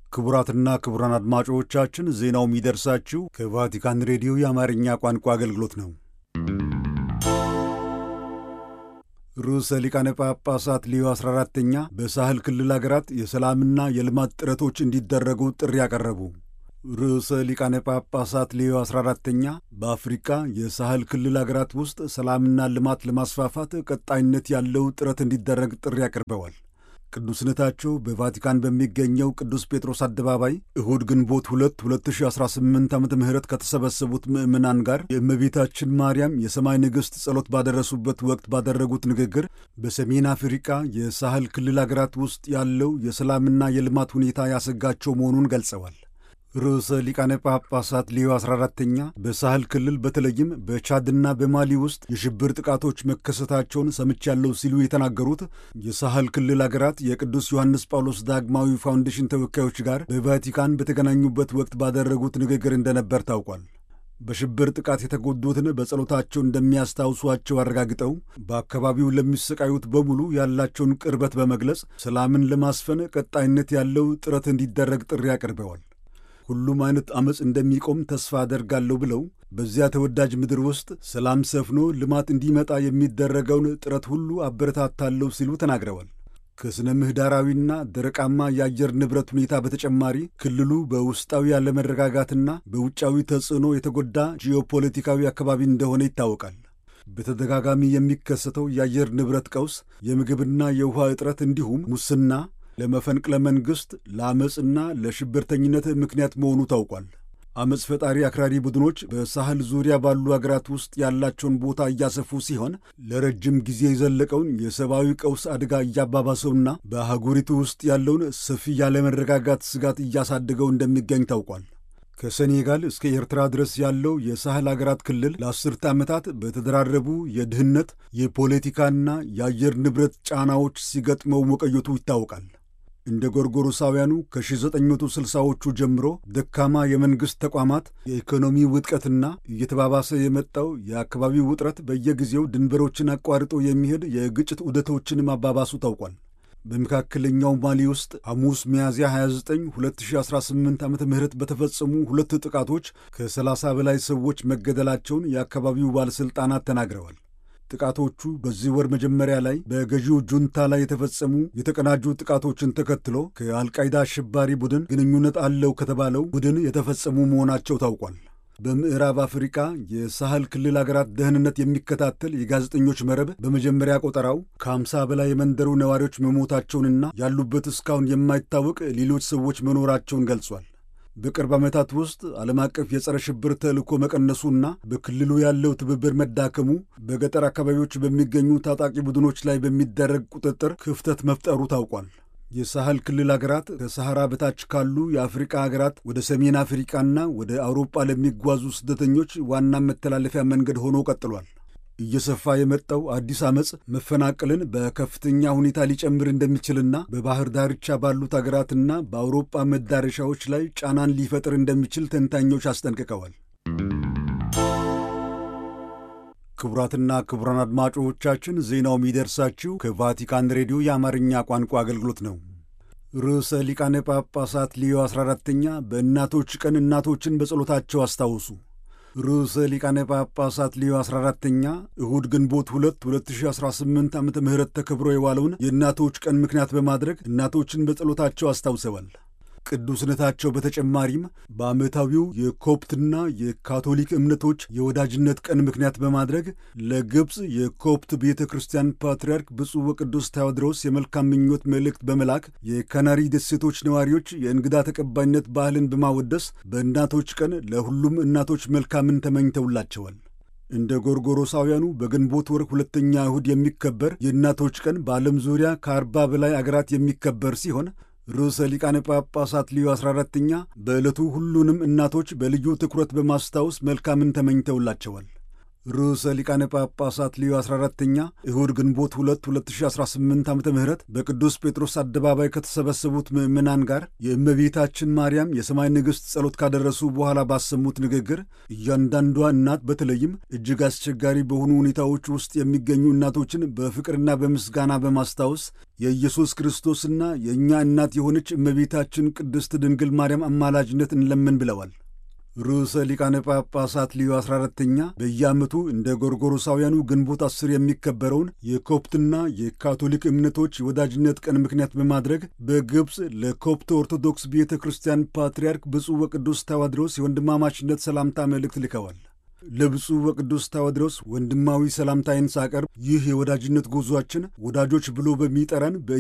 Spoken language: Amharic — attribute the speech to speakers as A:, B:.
A: ክቡራትና ክቡራን አድማጮቻችን ዜናው የሚደርሳችሁ ከቫቲካን ሬዲዮ የአማርኛ ቋንቋ አገልግሎት ነው። ርዕሰ ሊቃነ ጳጳሳት ሌዮ 14ተኛ በሳህል ክልል አገራት የሰላምና የልማት ጥረቶች እንዲደረጉ ጥሪ ያቀረቡ። ርዕሰ ሊቃነ ጳጳሳት ሌዮ 14ተኛ በአፍሪካ የሳህል ክልል አገራት ውስጥ ሰላምና ልማት ለማስፋፋት ቀጣይነት ያለው ጥረት እንዲደረግ ጥሪ አቅርበዋል። ቅዱስነታቸው በቫቲካን በሚገኘው ቅዱስ ጴጥሮስ አደባባይ እሁድ ግንቦት 2 2018 ዓ ም ከተሰበሰቡት ምዕመናን ጋር የእመቤታችን ማርያም የሰማይ ንግሥት ጸሎት ባደረሱበት ወቅት ባደረጉት ንግግር በሰሜን አፍሪካ የሳህል ክልል አገራት ውስጥ ያለው የሰላምና የልማት ሁኔታ ያሰጋቸው መሆኑን ገልጸዋል። ርዕሰ ሊቃነ ጳጳሳት ሌዮ 14ተኛ በሳህል ክልል በተለይም በቻድና በማሊ ውስጥ የሽብር ጥቃቶች መከሰታቸውን ሰምቻለሁ ሲሉ የተናገሩት የሳህል ክልል አገራት የቅዱስ ዮሐንስ ጳውሎስ ዳግማዊ ፋውንዴሽን ተወካዮች ጋር በቫቲካን በተገናኙበት ወቅት ባደረጉት ንግግር እንደነበር ታውቋል። በሽብር ጥቃት የተጎዱትን በጸሎታቸው እንደሚያስታውሷቸው አረጋግጠው በአካባቢው ለሚሰቃዩት በሙሉ ያላቸውን ቅርበት በመግለጽ ሰላምን ለማስፈን ቀጣይነት ያለው ጥረት እንዲደረግ ጥሪ አቅርበዋል። ሁሉም አይነት ዐመፅ እንደሚቆም ተስፋ አደርጋለሁ ብለው በዚያ ተወዳጅ ምድር ውስጥ ሰላም ሰፍኖ ልማት እንዲመጣ የሚደረገውን ጥረት ሁሉ አበረታታለሁ ሲሉ ተናግረዋል። ከሥነ ምህዳራዊና ደረቃማ የአየር ንብረት ሁኔታ በተጨማሪ ክልሉ በውስጣዊ ያለመረጋጋትና በውጫዊ ተጽዕኖ የተጎዳ ጂኦፖለቲካዊ አካባቢ እንደሆነ ይታወቃል። በተደጋጋሚ የሚከሰተው የአየር ንብረት ቀውስ፣ የምግብና የውሃ እጥረት እንዲሁም ሙስና ለመፈንቅለ መንግሥት ለአመፅና ለሽብርተኝነት ምክንያት መሆኑ ታውቋል። አመፅ ፈጣሪ አክራሪ ቡድኖች በሳህል ዙሪያ ባሉ አገራት ውስጥ ያላቸውን ቦታ እያሰፉ ሲሆን ለረጅም ጊዜ የዘለቀውን የሰብአዊ ቀውስ አደጋ እያባባሰውና በአህጉሪቱ ውስጥ ያለውን ሰፊ ያለመረጋጋት ስጋት እያሳደገው እንደሚገኝ ታውቋል። ከሴኔጋል እስከ ኤርትራ ድረስ ያለው የሳህል አገራት ክልል ለአስርተ ዓመታት በተደራረቡ የድህነት የፖለቲካና የአየር ንብረት ጫናዎች ሲገጥመው መቆየቱ ይታወቃል። እንደ ጎርጎሮሳውያኑ ከ1960ዎቹ ጀምሮ ደካማ የመንግሥት ተቋማት፣ የኢኮኖሚ ውድቀትና እየተባባሰ የመጣው የአካባቢው ውጥረት በየጊዜው ድንበሮችን አቋርጦ የሚሄድ የግጭት ዑደቶችን ማባባሱ ታውቋል። በመካከለኛው ማሊ ውስጥ ሐሙስ ሚያዝያ 29 2018 ዓ ም በተፈጸሙ ሁለት ጥቃቶች ከ30 በላይ ሰዎች መገደላቸውን የአካባቢው ባለሥልጣናት ተናግረዋል። ጥቃቶቹ በዚህ ወር መጀመሪያ ላይ በገዢው ጁንታ ላይ የተፈጸሙ የተቀናጁ ጥቃቶችን ተከትሎ ከአልቃይዳ አሸባሪ ቡድን ግንኙነት አለው ከተባለው ቡድን የተፈጸሙ መሆናቸው ታውቋል። በምዕራብ አፍሪካ የሳህል ክልል አገራት ደህንነት የሚከታተል የጋዜጠኞች መረብ በመጀመሪያ ቆጠራው ከ50 በላይ የመንደሩ ነዋሪዎች መሞታቸውንና ያሉበት እስካሁን የማይታወቅ ሌሎች ሰዎች መኖራቸውን ገልጿል። በቅርብ ዓመታት ውስጥ ዓለም አቀፍ የጸረ ሽብር ተልእኮ መቀነሱና በክልሉ ያለው ትብብር መዳከሙ በገጠር አካባቢዎች በሚገኙ ታጣቂ ቡድኖች ላይ በሚደረግ ቁጥጥር ክፍተት መፍጠሩ ታውቋል። የሳህል ክልል አገራት ከሰሐራ በታች ካሉ የአፍሪቃ አገራት ወደ ሰሜን አፍሪቃና ወደ አውሮፓ ለሚጓዙ ስደተኞች ዋና መተላለፊያ መንገድ ሆኖ ቀጥሏል። እየሰፋ የመጣው አዲስ ዓመፅ መፈናቀልን በከፍተኛ ሁኔታ ሊጨምር እንደሚችልና በባህር ዳርቻ ባሉት አገራትና በአውሮፓ መዳረሻዎች ላይ ጫናን ሊፈጥር እንደሚችል ተንታኞች አስጠንቅቀዋል። ክቡራትና ክቡራን አድማጮቻችን ዜናው የሚደርሳችሁ ከቫቲካን ሬዲዮ የአማርኛ ቋንቋ አገልግሎት ነው። ርዕሰ ሊቃነ ጳጳሳት ሌዮ 14ተኛ በእናቶች ቀን እናቶችን በጸሎታቸው አስታውሱ። ርዕሰ ሊቃነ ጳጳሳት ሌዮ 14ተኛ እሁድ ግንቦት 2 2018 ዓ ም ተከብሮ የዋለውን የእናቶች ቀን ምክንያት በማድረግ እናቶችን በጸሎታቸው አስታውሰዋል። ቅዱስነታቸው በተጨማሪም በዓመታዊው የኮፕትና የካቶሊክ እምነቶች የወዳጅነት ቀን ምክንያት በማድረግ ለግብፅ የኮፕት ቤተ ክርስቲያን ፓትርያርክ ብፁዕ ወቅዱስ ታዎድሮስ የመልካም ምኞት መልእክት በመላክ የካናሪ ደሴቶች ነዋሪዎች የእንግዳ ተቀባይነት ባህልን በማወደስ በእናቶች ቀን ለሁሉም እናቶች መልካምን ተመኝተውላቸዋል። እንደ ጎርጎሮሳውያኑ በግንቦት ወር ሁለተኛ እሁድ የሚከበር የእናቶች ቀን በዓለም ዙሪያ ከአርባ በላይ አገራት የሚከበር ሲሆን ርዕሰ ሊቃነ ጳጳሳት ሊዮ 14ተኛ በዕለቱ ሁሉንም እናቶች በልዩ ትኩረት በማስታወስ መልካምን ተመኝተውላቸዋል። ርዕሰ ሊቃነ ጳጳሳት ሊዮ 14ተኛ እሁድ ግንቦት 2 2018 ዓ ም በቅዱስ ጴጥሮስ አደባባይ ከተሰበሰቡት ምዕመናን ጋር የእመቤታችን ማርያም የሰማይ ንግሥት ጸሎት ካደረሱ በኋላ ባሰሙት ንግግር እያንዳንዷ እናት በተለይም እጅግ አስቸጋሪ በሆኑ ሁኔታዎች ውስጥ የሚገኙ እናቶችን በፍቅርና በምስጋና በማስታወስ የኢየሱስ ክርስቶስና የእኛ እናት የሆነች እመቤታችን ቅድስት ድንግል ማርያም አማላጅነት እንለምን ብለዋል። ርዕሰ ሊቃነ ጳጳሳት ሊዮ 14ተኛ በየዓመቱ እንደ ጎርጎሮሳውያኑ ግንቦት አስር የሚከበረውን የኮፕትና የካቶሊክ እምነቶች የወዳጅነት ቀን ምክንያት በማድረግ በግብፅ ለኮፕት ኦርቶዶክስ ቤተ ክርስቲያን ፓትርያርክ ብፁዕ ወቅዱስ ታዋድሮስ የወንድማማችነት ሰላምታ መልእክት ልከዋል። ለብፁዕ ወቅዱስ ታዋድሮስ ወንድማዊ ሰላምታዬን ሳቀርብ ይህ የወዳጅነት ጉዞአችን ወዳጆች ብሎ በሚጠራን